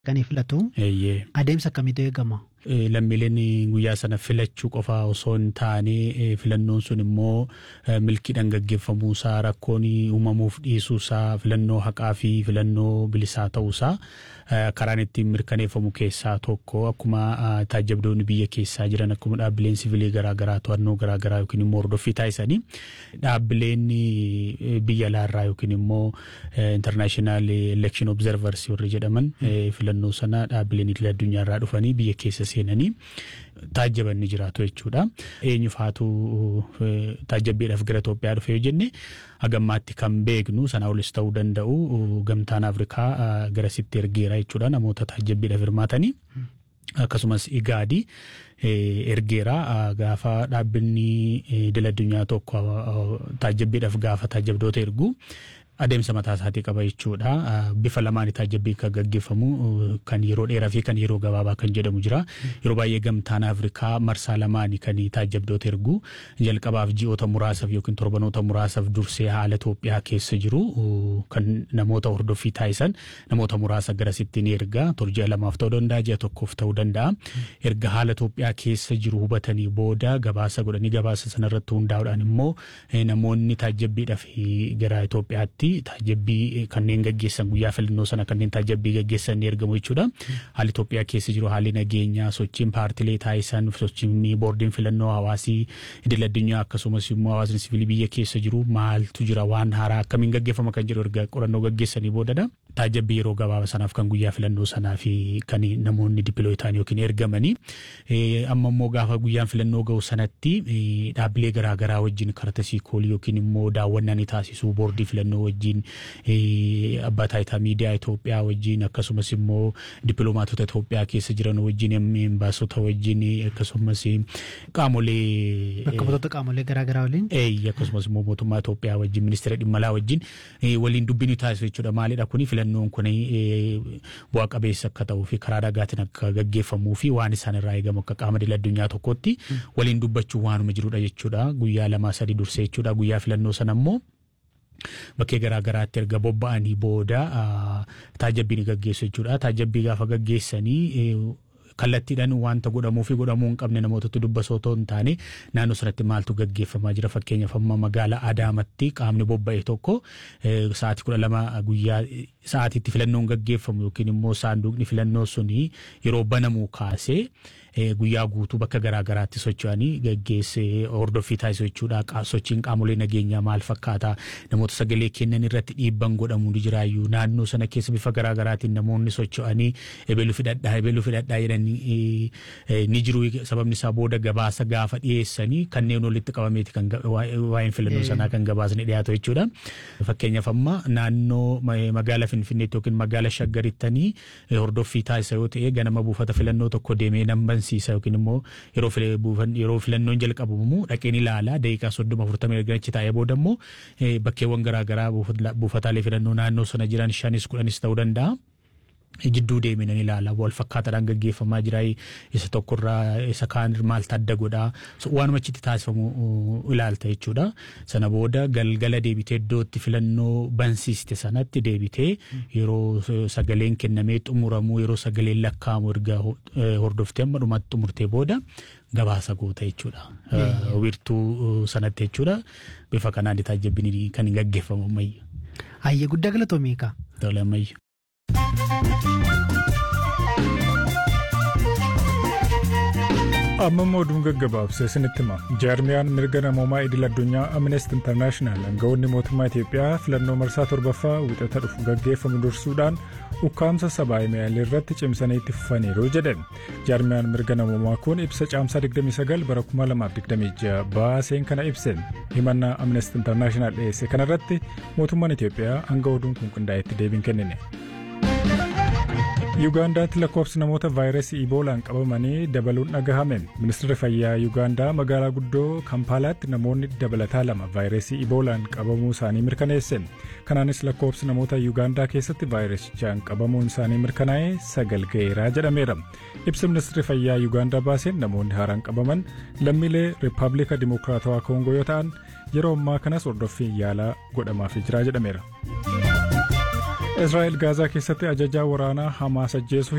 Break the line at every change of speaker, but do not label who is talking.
Kan filatu
Eeyyee.
adeemsa akkamiitu eegama?
Eh, lammiileen guyyaa sana filachuu qofa osoo hin taane eh, filannoon sun immoo eh, milkiidhaan gaggeeffamuusaa rakkoon uumamuuf dhiisuusaa filannoo haqaa fi filannoo bilisaa ta'uusaa eh, karaan ittiin mirkaneeffamu keessaa tokko akkuma ah, taajabdoonni biyya keessaa jiran akkuma dhaabbileen siviilii garaagaraa to'annoo garaagaraa yookiin immoo hordoffii taasisanii dhaabbileen eh, biyya alaarraa yookiin immoo international election observers warri jedhaman eh, filannoo sana dhaabbileen idil addunyaarraa dhufanii biyya keessa seenanii taajjaban ni jiraatu jechuudha. Eenyu faatu eh, taajjabbiidhaaf gara Itoophiyaa dhufe yoo jenne hagammaatti kan beeknu sana olis ta'uu danda'u gamtaan Afrikaa ah, garasitti ergeera jechuudha namoota taajjabbiidhaaf hirmaatanii. akkasumas igaadi eh, ergeera ah, gaafa dhaabbanni eh, idil addunyaa tokko ah, taajjabbiidhaaf gaafa taajjabdoota ergu adeemsa mataa isaatii qaba jechuudha. Ah, Bifa lamaan taajjabbii kan gaggeeffamu uh, kan yeroo dheeraa fi kan yeroo gabaabaa kan jedhamu jira. Yeroo baay'ee gamtaan Afrikaa marsaa lamaani kan taajjabdoota ergu jalqabaaf ji'oota muraasaaf yookiin torbanoota muraasaaf dursee haala Itoophiyaa keessa jiru uh, kan namoota hordoffii taasisan namoota muraasa garasitti ni erga. Turji'a lamaaf ta'uu danda'a ji'a tokkoof ta'uu danda'a. Erga haala Itoophiyaa keessa jiru hubatanii booda gabaasa godhanii gabaasa sanarratti hundaa'uudhaan immoo eh, namoonni taajjabbiidhaaf gara Itoophiyaatti taajabbii kanneen gaggeessan guyyaa filannoo sana kanneen taajabbii gaggeessan ni ergamu jechuudha. Haalli Itoophiyaa keessa jiru haalli nageenyaa sochiin paartilee taasisan sochiin boordiin filannoo hawaasii idil addunyaa akkasumas immoo hawaasni siviilii biyya keessa jiru maaltu jira waan haaraa akkamiin gaggeeffama kan jedhu erga qorannoo gaggeessanii boodadha. Taajabbii yeroo gabaaba sanaaf kan guyyaa filannoo sanaa fi kan namoonni dippilooyi ta'an yookiin ergamanii amma immoo gaafa guyyaan filannoo ga'u sanatti dhaabbilee garaagaraa wajjin kartasii koolii yookiin immoo daawwannaa ni taasisu boordii filannoo wajjin abbaa taayitaa miidiyaa Itoophiyaa wajjin akkasumas immoo dippiloomaatota Itoophiyaa keessa jiran wajjin embaasota wajjin akkasumas qaamolee
Bakka butoota qaamolee garaagaraa waliin.
Eeyyi akkasumas immoo mootummaa Itoophiyaa wajjin ministeera dhimma alaa wajjin waliin dubbii ni taasisu jechuudha. Maalidha kuni filannoon kun bu'a qabeessa akka ta'uu fi karaa nagaatiin akka gaggeeffamuu fi waan isaan irraa eegamu akka qaama idil addunyaa tokkotti waliin dubbachuun waanuma jirudha jechuudha. Guyyaa lamaa sadii dursee jechuudha. Guyyaa filannoo sana immoo bakkee garaa garaatti erga bobba'anii booda taajabbii ni gaggeessu jechuudha. Taajabbii gaafa gaggeessanii kallattiidhaan wanta godhamuu fi godhamuu hin qabne namootatti dubbasoo otoo hin taane naannoo sanatti maaltu gaggeeffamaa jira fakkeenyaaf amma magaalaa Adaamatti qaamni bobba'e tokko sa'aatii kudha lama guyyaa sa'aatiitti filannoon gaggeeffamu yookiin immoo saanduqni filannoo suni yeroo banamuu kaasee guyyaa guutuu bakka garaa garaatti socho'anii gaggeessee hordoffii taasisu jechuudha. Sochiin qaamolee nageenyaa maal fakkaata namoota sagalee kennan irratti dhiibban godhamu ni jiraayyuu naannoo sana keessa bifa garaa garaatiin namoonni socho'anii ebeluu fidhadhaa ebeluu fidhadhaa jedhanii ni jiru sababni isaa booda gabaasa gaafa dhiyeessanii kanneen walitti qabameeti kan waa'een filannoo sanaa kan gabaasni dhiyaatu jechuudha. Fakkeenyaaf amma naannoo magaalaa Finfinneetti yookiin magaalaa Shaggarittanii hordoffii taasisa yoo ta'e ganama buufata filannoo tokko deemee nan bansiisa yookiin immoo yeroo filannoon jalqabamu dhaqeen ilaalaa daqiiqaa soddoma afurtamii erga achi taa'ee booda immoo bakkeewwan garaagaraa buufataalee filannoo naannoo sana jiran shanis kudhanis ta'uu danda'a. jidduu deeminan ilaala wal fakkaataadhaan gaggeeffamaa jira isa tokkorraa isa kaan maaltu adda godhaa waanuma achitti taasifamu ilaalta jechuudha sana booda galgala deebitee iddootti filannoo bansiiste sanatti deebitee yeroo sagaleen kennamee xumuramuu yeroo sagaleen lakkaa'amu erga hordoftee amma dhumatti xumurtee booda gabaasa goota jechuudha wiirtuu sanatti jechuudha bifa kanaan taajabbiin kan gaggeeffamu ammayya.
Hayyee guddaa galatoomii kaa.
Tole ammayya.
amma immoo oduun gaggabaabsee isinitti hima jaarmiyaan mirga namoomaa idil addunyaa amnesty internaashinaal aangawoonni mootummaa itiyoophiyaa filannoo marsaa torbaffaa wixata dhufu gaggeeffamu dursuudhaan ukkaamsa sabaa himaalee irratti cimsanii itti fufaniiru jedhe jaarmiyaan mirga namoomaa kun ibsa caamsaa 29 bara 2026 baaseen kana ibse himannaa amnesty internaashinaal dhiyeesse kanarratti mootummaan itiyoophiyaa hanga oduun kun qindaa'etti deebii kennine. yuugaandaatti lakkoofsi namoota vaayirasii iboolaan qabamanii dabaluun dhagahame ministeerri fayyaa yuugaandaa magaalaa guddoo kampaalaatti namoonni dabalataa lama vaayirasii iboolaan qabamuu isaanii mirkaneesse kanaanis lakkoofsi namoota yuugaandaa keessatti vaayirasichaan qabamuun isaanii mirkanaa'ee sagal ga'eeraa jedhameera ibsa ministeerri fayyaa yuugaandaa baaseen namoonni haaraan qabaman lammiilee riippaabilika dimokiraatawaa koongoo yoo ta'an yeroo ammaa kanas hordoffiin yaalaa godhamaafii jira jedhameera. israa'el gaazaa keessatti ajajaa waraanaa hamaas ajjeesuu